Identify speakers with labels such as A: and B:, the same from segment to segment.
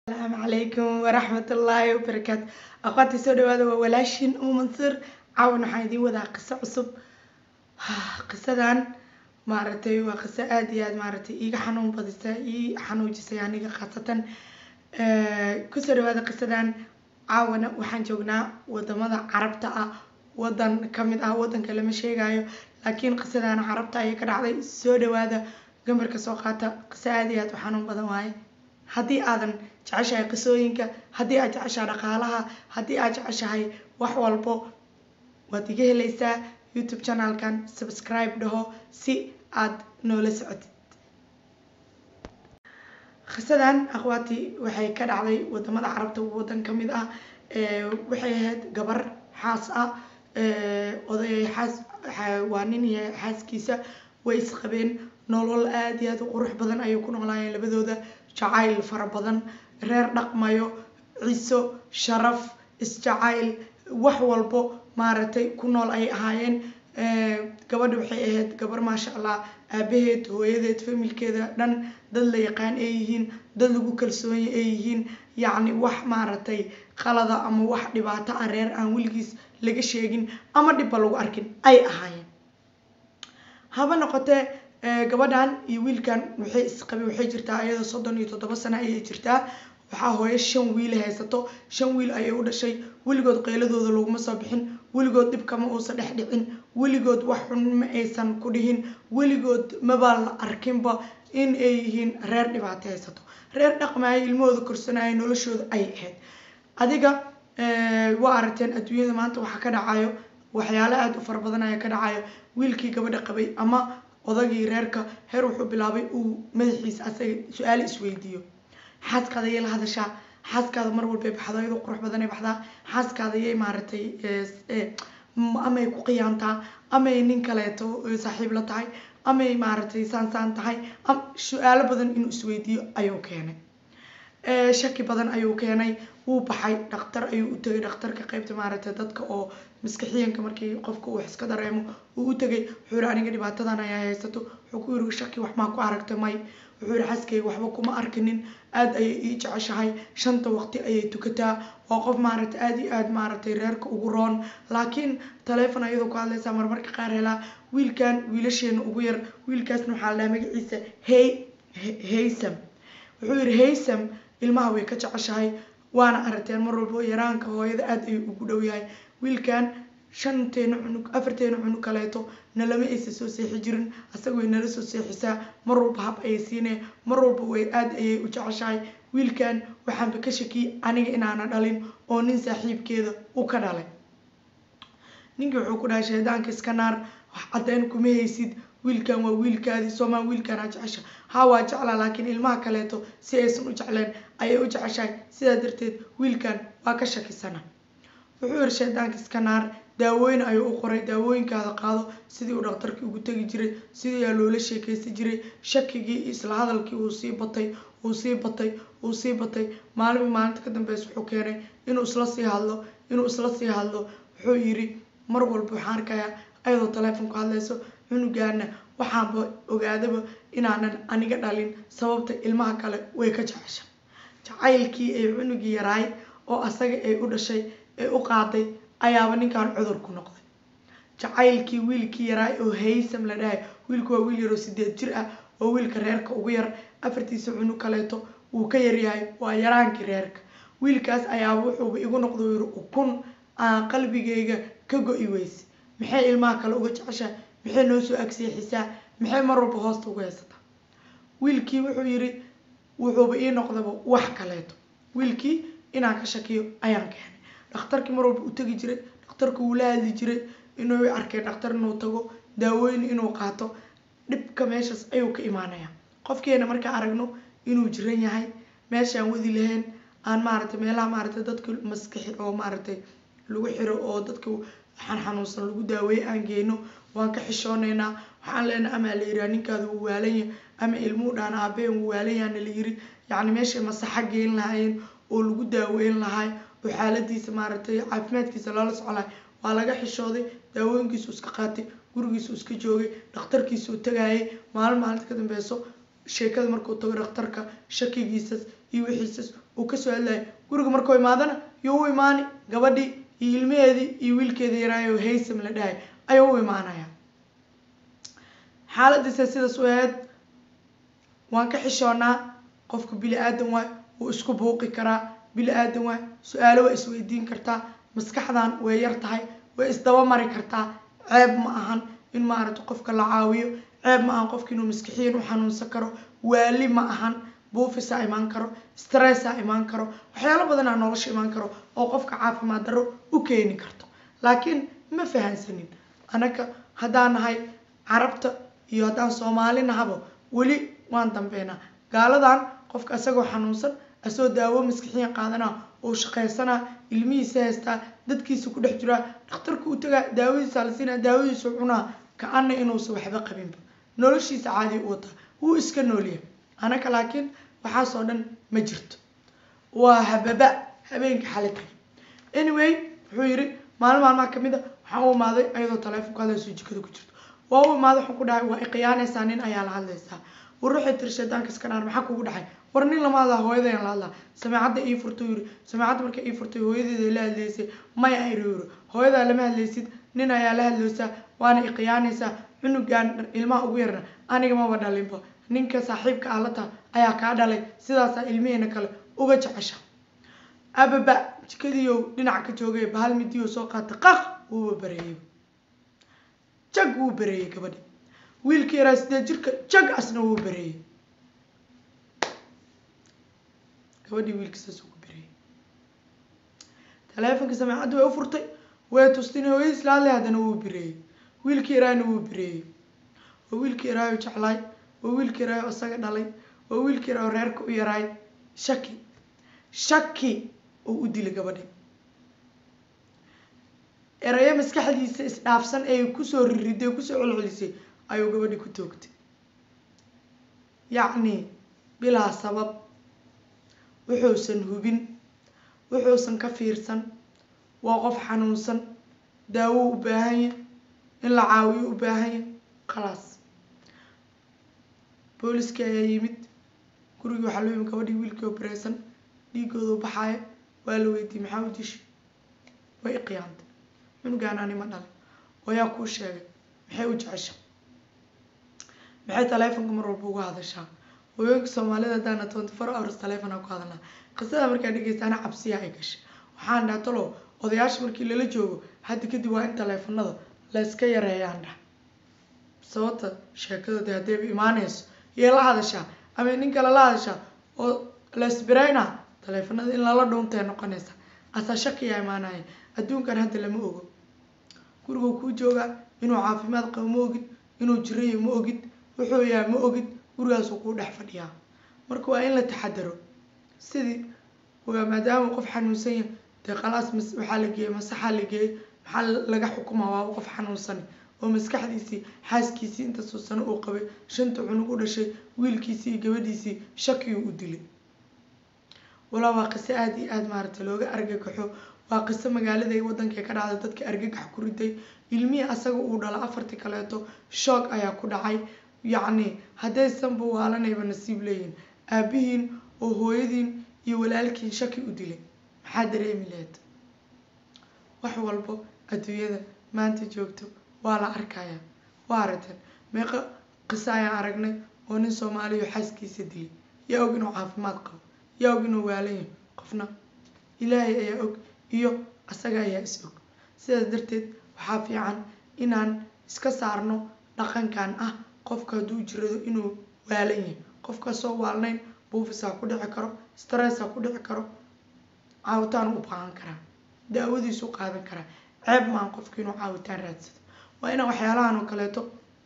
A: asalaamu calaykum waraxmatullaahi wabarakaatu aqoonta soo dhawaada waa walaashin uu mansuur caawan waxaan idiin wadaa qiso cusub qisadan maaragtay waa qiso aada iyo aad maaragtay iiga xanuun badisa ii xanuujisay aniga khaasatan kusoo dhawaada qisadan caawana waxaan joognaa wadamada carabta ah wadan kamid ah wadanka lama sheegayo laakiin qisadan carabta ayay ka dhacday soo dhawaada gambarka soo qaata qiso aada iyo aad u xanuun badan waaye haddii aadan jeceshahay qisooyinka haddii aad jeceshahay dhaqaalaha haddii aad jeceshahay wax walbo waad iga helaysaa youtube channelkan subscribe dhaho si aad noola socotid qisadan akhwaati waxay ka dhacday wadamada carabta wadan ka mid ah waxay ahayd gabar xaas ah oday xaas waa nin iyo xaaskiisa way isqabeen nolol aada iyo aada u qurux badan ayay ku noolaayeen labadooda jacayl fara badan reer dhaqmayo ciso sharaf isjacayl wax walbo maaragtay ku nool ayay ahaayeen gabadha waxay ahayd gabar maasha allah aabaheed hooyadeed familkeeda dhan dad la yaqaan ay yihiin dad lagu kalsoonya ay yihiin yacni wax maaragtay qalada ama wax dhibaato ah reer aan weligiis laga sheegin ama dhibba lagu arkin ay ahaayeen haba noqotee gabadhan iyo wiilkan waxay isqabe waxay jirtaa iyadoo soddon iyo toddoba sano ayay jirtaa waxaa hooyo shan wiil haysato shan wiil ayay u dhashay weligood qayladooda laguma soo bixin weligood dhibkama uusan dhex dhicin weligood wax xun ma aysan ku dhihin weligood mabaa la arkinba in ay yihiin reer dhibaato haysato reer dhaqmaayo ilmahooda korsanaayo noloshooda ay ahayd adiga waa aragteen adduunyada maanta waxaa ka dhacayo waxyaalo aada u fara badan ayaa ka dhacayo wiilkii gabadha qabay ama odagii reerka heer wuxuu bilaabay uu madaxiisa asaga su-aal isweydiiyo xaaskaada yay la hadashaa xaaskaada mar walbay baxdo iyadoo qurux badan ay baxdaa xaaskaada yay maaragtay amay ku qiyaantaa amay nin kaleeto saaxiib la tahay amay maaragtay saan saan tahay su-aalo badan inuu isweydiiyo ayuu keenay shaki badan ayuu keenay wuu baxay dhaktar ayuu u tegay dhakhtarka qeybta maaragtay dadka oo maskaxiyanka markii qofka uu iska dareemo uu u tegay wuxuu yihi aniga dhibaatadan ayaa haysato wuxuu ku yiri shaki wax maa ku aragtay may wuxuu yihi xaskayga waxba kuma arkinin aada ayay ii jeceshahay shanta waqti ayay tukataa waa qof maaragtay aada iyo aada maaragtay reerka ugu roon laakiin taleefon ayadoo ku hadlaysaa marmarka qaar helaa wiilkan wiilasheena ugu yar wiilkaasna waxaa la dhaha magaciisa hey haysam wuxuu yihi haysam ilmaha way ka jeceshahay waana aragteen mar walbo yaraanka hooyada aada ayuu ugu dhow yahay wiilkan shanteena cunug afarteena cunug kaleeto nalama aysa soo seexi jirin asaga way nala soo seexisaa mar walba hab ayay siinee mar walba way aada ayay u jeceshahay wiilkan waxaanba ka shakiyey aniga inaana dhalin oo nin saaxiibkeeda u ka dhalay ninkii wuxuu ku dhahay shaydaanka iska naar wax caddeyn kuma haysid wiilkan waa wiilkaadii soomaa wiilkan aa jecesha haa waa jeclaa laakiin ilmaha kaleeto si aysan u jecleen ayay u jeceshahay sidaa darteed wiilkan waa ka shakisana wuxuu yihi shaydaanka iska naar daawooyin ayuu u qoray daawooyinkaada qaado sidii uu dhakhtarkii ugu tegi jiray sidii aa loola sheekaysan jiray shakigii isla hadalkii uu sii batay uu sii batay uu sii batay maalinba maalinta ka dambeysa wuxuu keenay inuu isla sii hadlo inuu isla sii hadlo wuxuu yiri mar walba waxaan arkayaa ayadoo taleefonku hadlayso cunugaana waxaanba ogaadaba inaanan aniga dhalin sababta ilmaha kale way ka jecesha jacaylkii ay cunugii yaraay oo asaga ay u dhashay ee u qaaday ayaaba ninkan cudur ku noqday jacaylkii wiilkii yaraay oo haysam la dhahay wiilku waa wiil yaroo sideed jir ah oo wiilka reerka ugu yar afartiisa cunug kaleeto wuu ka yaryahay waa yaraankii reerka wiilkaas ayaaba wuxuuba igu noqdo yiri ukun aan qalbigayga ka go-i weyse maxay ilmaha kale uga jeceshaa maxay noo soo agseexisaa maxay mar walba hoosta uga haysataa wiilkii wuxuu yiri wuxuuba ii noqdaba wax kaleeto wiilkii inaan ka shakiyo ayaan keenay dhakhtarkii mar walba u tegi jiray dhakhtarku wuu la hadli jiray inuu arkay dhakhtar inuu tago daawooyin inuu qaato dhibka meeshaas ayuu ka imaanaya qofkeena markaa aragno inuu jiran yahay meeshaan wadi lahayn aan maaragtay meelaha maaragtay dadka maskaxi oo maaragtay lagu xiro oo dadka xan xanuunsan lagu daaweeye aan geyno waan ka xishooneynaa waxaan leenahay amaa la yiri ninkaada wuu waalanya ama ilmuhu dhaan aabeen wuu waalanyaana la yiri yacni meeshay masaxa geyn lahaayeen oo lagu daaweyn lahay oo xaaladiisa maaragtay caafimaadkiisa loola socolahay waa laga xishooday daawooyinkiisu iska qaatay gurigiisu iska joogay dhakhtarkiisuu tagaayay maalin maalinta ka dambeyso sheekada markuu tago dhakhtarka shakigiisas iyo wixiisas uu kasoo hadlayay guriga markuu imaadana yuu u imaani gabadhii iyo ilmaheedii iyo wiilkeedii yaraayo haysam la dhahay ayuu u imaanaya xaaladiisa sidaas u ahayd waan ka xishoonaa qofka bili aadan waay wuu isku buuqi karaa bili aadan waay su-aalo waa isweydiin kartaa maskaxdan way yar tahay way isdaba mari kartaa ceeb ma ahan in maaragta qofka la caawiyo ceeb ma ahan qofka inuu maskixiyan u xanuunsan karo waali ma ahan buufisaa imaan karo stressaa imaan karo waxyaalo badanaa nolosha imaan karo oo qofka caafimaad darro u keeni karto laakiin ma fahansanin anaga haddaan nahay carabta iyo haddaan soomaali nahabo weli waan dambeynaa gaaladan qofka isagoo xanuunsan asoo daawo maskixiyan qaadanaa oo shaqaysanaa ilmihiisa haystaa dadkiisa ku dhex jiraa dhakhtarka u tagaa daawadiisa la siinaa daawadiisu cunaa ka-ana inuusan waxba qabinba noloshiisa caadi u wataa wuu iska noolyahay anaka laakiin waxaasoo dhan ma jirto waa hababa habeenka xali tagay anyway wuxuu yidhi maalin maalmaha kamid a waxaan u imaaday ayadoo taleefonku hadlayso jikada ku jirto waa u imaaday waxaan ku dhahay waa iqiyaanaysaa nin ayaa la hadlaysaa war waxay tiri shaydaanka iska naar maxaa kugu dhaxay war nin lama hadlaa hooyadayaan la hadlaa sameecadda ii furtay yiri sameecadda markay ii furtay hooyadeeda la hadlaysay maya ayri yiri hooyadaa lama hadlaysid nin ayaa la hadlaysaa waana iqiyaanaysaa cunugan ilmaha ugu yarna aniga maba dhalinba ninka saaxiibka ah la taha ayaa kaa dhalay sidaasaa ilmiheena kale uga jecesha ababa jikadiiyo dhinac ka joogay bahal midiyo soo qaata qaq wuuba bareeyey jag wuu bareeyey gabadhi wiilka yaraa sidee jirka jag asna wuu bareeyey gabadhii wiilka saas ugu bareeyey taleefonka sameecadda way u furtay way tustay in hooyadiis la hadlay haddana wuu bareeyey wiilka yaraana wuu bareeyey waa wiilka yaraayo jeclaay waa wiilka yaraayo isaga dhalay waa wiilka yaraayo reerka u yaraay shaki shaki oo u dilay gabadhi erayo maskaxdiisa isdhaafsan ee kusoo ririday kusoo celcelisay ayuu gabadhi ku toogtay yacni bilaa sabab wuxuusan hubin wuxuusan ka fiirsan waa qof xanuunsan daawo u baahanya in la caawiyo u baahanya khalaas booliskii ayaa yimid gurigii waxaa loo yimid gabadhii wiilkii oo bareysan dhiigooda u baxaaya waa la weydiiyey maxaa u dishi way iqiyaantay cunugaan anima dhalay wayaa kuu sheegay maxay u jecesha maxay taleefonka mar walba uga hadashaa hooyooyinka soomaalida haddaana twenty four hours taleefonaa ku hadalnaa qisada markaa dhegeystaana cabsiyaa ay gashay waxaan dhaha talo odayaasha markii lala joogo hadda kadib waa in taleefonada la iska yareeyaan dhah sababta sheekadooda haddayba imaanayso iyo la hadashaa ama nin kale la hadashaa oo la isbirayna taleefonada in lala dhuuntay noqonaysa asaa shakiyaa imaanaya adduunkan hadda lama ogo guriguu kuu joogaa inuu caafimaad qabo ma ogid inuu jirayo ma ogid wuxuu yahay ma ogid gurigaasuu kuu dhex fadhiyaa marka waa in la taxadaro sidii waa maadaama qof xanuunsan yahay dee khalaas mas waxaa la geeyey masaxaa la geeyey maxaa laga xukumaa waa qof xanuunsan oo maskaxdiisii xaaskiisii intaasoo sano uu qabay shanta cunug u dhashay wiilkiisii iyo gabadhiisii shakiyuu u dilay walaa waa qiso aada iyo aada maaragta looga argagaxo waa qiso magaalada iyo waddanka ka dhacday dadka argagax ku riday ilmihii asaga uu dhala afartii kaleeto shoog ayaa ku dhacay yacni haddaysanba waalanayba nasiib leeyihin aabihiin oo hooyadiin iyo walaalkiin shaki u dilay maxaa dareemi lahayd wax walbo adduunyada maanta joogto waa la arkayaa waa aragteen meeqa qiso ayaan aragnay oo nin soomaaliya xaaskiisa dilay yaa og inuu caafimaad qabo yaa og inuu waalan yahay qofna ilaahay ayaa og iyo asaga ayaa is og sidaas darteed waxaa fiican inaan iska saarno dhaqankan ah qofka hadduu jirado inuu waalan yahay qofkaasoo waalnayn buufisaa ku dhici karo stressaa ku dhici karo caawitaan u baahan karaa daawadiisu qaadan karaa ceeb maan qofka inuu caawitaan raadsado waa inaan waxyaalahan oo kaleeto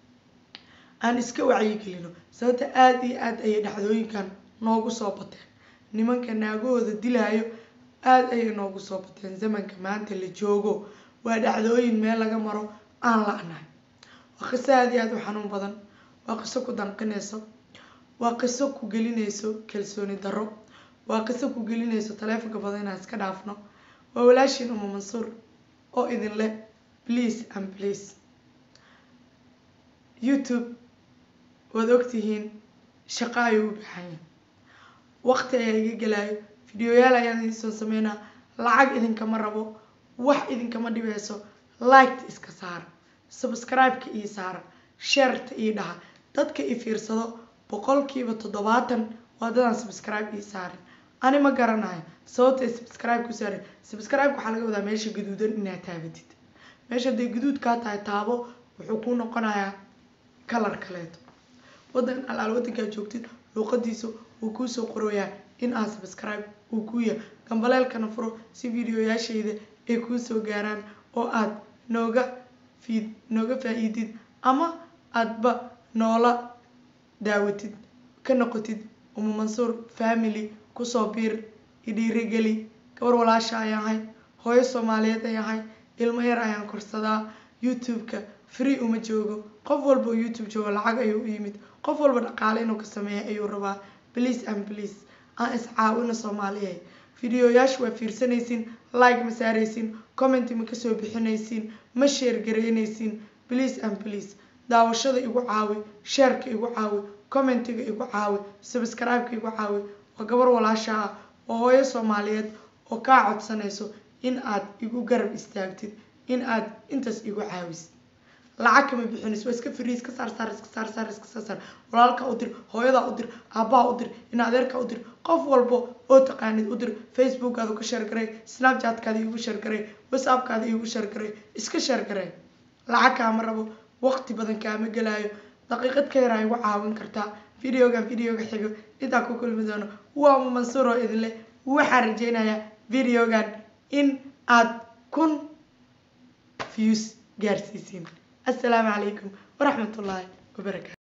A: aan iska wacyigelino sababta aada iyo aada ayay dhacdooyinkan noogu soo bateen nimanka naagahooda dilaayo aada ayay noogu soo bateen zamanka maanta la joogo waa dhacdooyin meel laga maro aan la-nahay waa qiso aada iyo aada u xanuun badan waa qiso ku danqinayso waa qiso ku gelinayso kalsooni darro waa qiso ku gelinayso taleefonka badan inaan iska dhaafno waa walaashiin uma mansuur oo idin leh please and please youtube waad ogtihiin shaqo ayuu u baahan yahay waqti ayaa iga gelaayo videoyaal ayaan idin soo sameynaa lacag idinkama rabo wax idinkama dhibeyso liketa iska saara subscribe-ka ii saara shareta ii dhaha dadka i fiirsado boqolkiiba toddobaatan waa dadaan subscribe ii saarin ani ma garanayo sababtay subscribe ku saarin subscribe waxaa laga wadaa meesha gaduudan inaad taabatid meesha hadday gaduud kaa tahay taabo wuxuu kuu noqonayaa kalar kaleeto wadan alaal wadankaa joogtid luuqadiisa wuu kuusoo qorayaa in aad subscribe uu kuu yahay gambaleelkana furo si videoyaashayda ay kuusoo gaaraan oo aad nooga fiid nooga faa-iidid ama aadba noola daawatid ka noqotid uma mansuur family kusoo biir idhiirigeli gabar walaasha ayaan ahay hooyo soomaaliyeed ayaan ahay ilmo yar ayaan korsadaa youtube-ka free uma joogo qof walba oo youtube joogo lacag ayuu u yimid qof walba dhaqaale inuu ka sameeya ayuu rabaa please and please aan iscaawino soomaaliya videoyaasha waa fiirsanaysiin like ma saaraysiin comment ma kasoo bixinaysiin ma sheer garaynaysiin please and please daawashada igu caawi sheerka igu caawi commentiga igu caawi subscribe-ka igu caawi waa gabar walaasha ah waa hooyo soomaaliyeed oo kaa codsanayso in aad igu garab istaagtid in aad intaas igu caawisid lacag kama bixinayso waa iska free iska saar saar iska saar saar iska saar saar walaalka u dir hooyadaa u dir aabbaha u dir in adeerka u dir qof walba oo taqaanid u dir facebookaada ka sheer garay snapchatkaada iigu sheer garay whatsappkaada iigu sheer garay iska sheer garay lacag kaama rabo waqti badan kaama gelaayo daqiiqad ka yaraa igu caawin kartaa videogan videoga xigo intaa ku kulmi doono waa uma mansuur oo idin leh waxaan rajeynayaa videogan in aad kun views gaarsiisiin assalaamu calaykum waraxmatullaahi wabarakaatu